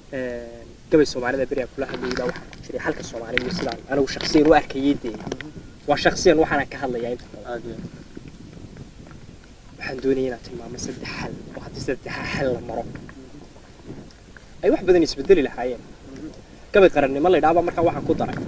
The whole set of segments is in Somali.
gabay soomaalida beriyaa kula hadlayay baa waxaa ku jiray halka soomaaliya iyo sidaan anigu shaksiyan u arkayay dee waa shaksiyan waxaana ka hadlayaa inta badan waxaan doonaya inaan tilmaamo saddex xal oo haddii saddexa xal la maro ay wax badan isbedeli lahaayeen gabay qarannimo la idhaaba markaa waxaan ku daray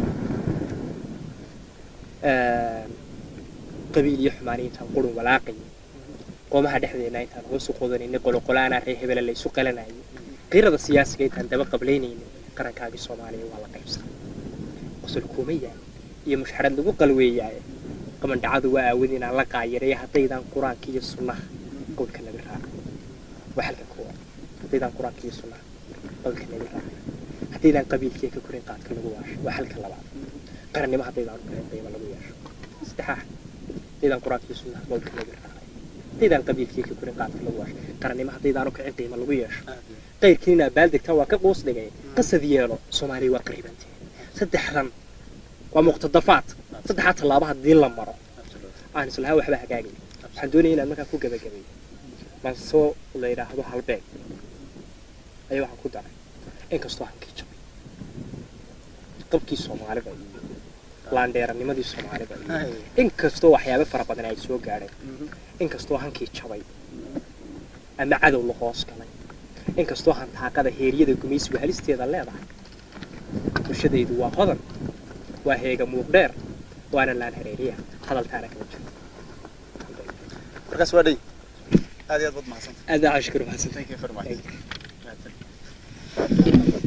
qabiil iyo xumaani intaan qurun walaaqayay qoomaha dhexdeena intaan hoos u qodanayna qoloqolaana ree hebele la isu qalanayay qirada siyaasiga intaan daba qablaynayna qarankaagii soomaaliya waa la qaybsan qosol kuma yaal iyo mushxarad lagu qalweeyaaye qamandhacadu waa aawad inaan la qaayareeyo haddaydaan qur-aanka iyo sunnaha qowlka nabi raaca waa halka koowaad haddaydaan qur-aanka iyo sunnaha qowlka nabi raaca haddaydaan qabiilkiiya ka korin qaadka lagu waasho waa halka labaad qarannimo haddaydaan u karin qiimo lagu yeesho saddexaad haddaydaan qur-aanka iyo sunnaha qowlka nabi raaca haddaydaan qabiilkiiya ka korin qaadka lagu waasho qarannimo haddaydaan u kicin qiimo lagu yeesho qayrkiin inaa baaldegtaa waa ka qoos dhigay qasad yeelo soomaaliya waa qaribantee saddexdan waa muqtadafaad saddexaa tallaabo haddii la maro aan islahaa waxba hagaagay waxaan doonaya inaan markaa ku gabagabeeyo mansoo la yidhaahdo halbeeg ayaa waxaan ku daray inkastoo hankii jabay qabkii soomaalida iyo laandheeranimadii soomaalida iyo inkastoo waxyaabo fara badan ay soo gaadheen inkastoo hankii jabay ama cadow la hoos galay inkastoo hantaaqada heeryada gumaysigu halisteeda leedahay bulshadaydu waa hodan waa heega muuqdheer waana laan hareeriya hadaltaana kama jiro markaas waa dhey aad iyo aad baad mahadsan aad baa cashkuru mahadsan thank you very much